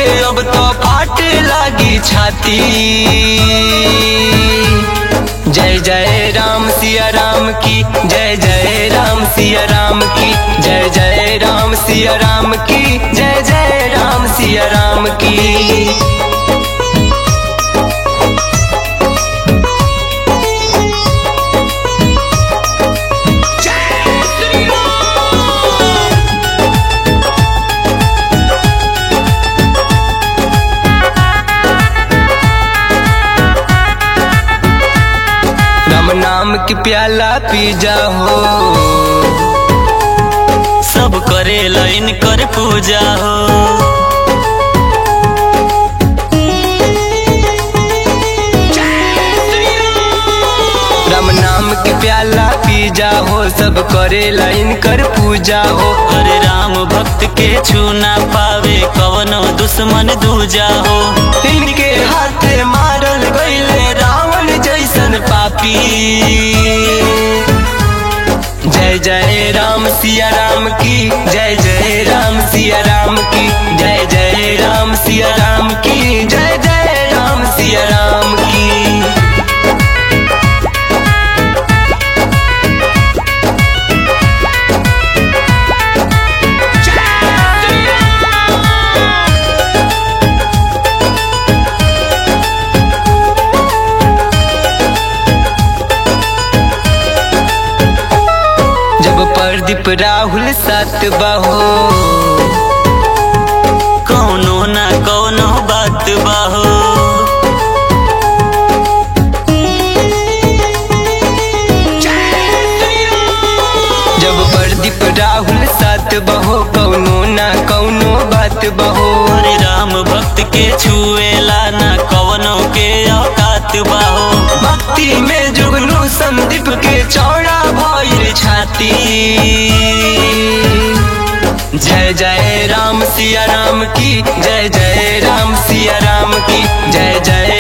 के अब तो फाटे लागी छाती जय जय राम सिया राम की जय जय राम सिया राम की जय जय राम सिया राम की जय जय राम सिया राम की राम नाम की प्याला पी जाओ सब करे लाइन कर पूजा हो राम नाम की प्याला पी जाओ सब करे लाइन कर पूजा हो हरे राम भक्त के छू ना पावे कवनो दुश्मन दूजा हो इनके हाथ मारल गईले रावण जैसन पापी जय जय राम सिया राम की जय जय राम सिया राम की जय जय राम सिया राम की जय जय राम सिया राम की जब प्रदीप राहुल साथ बहो कौनो ना कौनो बात बाहो जब प्रदीप राहुल साथ बहो कौनो ना कौनो बात बहो हरे राम भक्त के छुएला ना कवनो के औकात बाहो भक्ति में जुगनू संदीप के चौड़ा भइल छाती जय जय राम सिया राम की जय जय राम सिया राम की जय जय